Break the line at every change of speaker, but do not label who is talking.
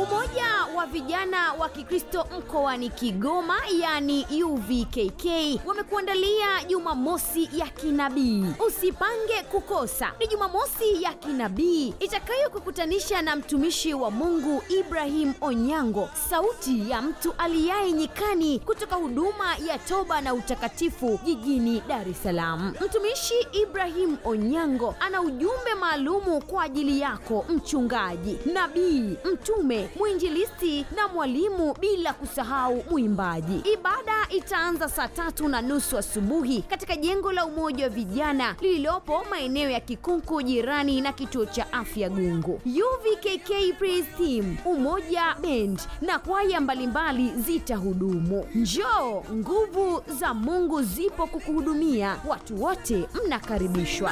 Umoja wa vijana wa Kikristo mkoani Kigoma yani UVKK wamekuandalia Jumamosi ya kinabii. Usipange kukosa. Ni Jumamosi ya kinabii itakayokukutanisha na mtumishi wa Mungu Ibrahim Onyango, sauti ya mtu aliyaye nyikani kutoka huduma ya toba na utakatifu jijini Dar es Salaam. Mtumishi Ibrahim Onyango ana ujumbe maalumu kwa ajili yako mchungaji, nabii, mtume, mwinjilisti na mwalimu, bila kusahau mwimbaji. Ibada itaanza saa tatu na nusu asubuhi katika jengo la Umoja wa Vijana lililopo maeneo ya Kikunku, jirani na kituo cha afya Gungu. UVKK Praise Team, Umoja Band na kwaya mbalimbali zitahudumu. Njoo, nguvu za Mungu zipo kukuhudumia. Watu wote mnakaribishwa.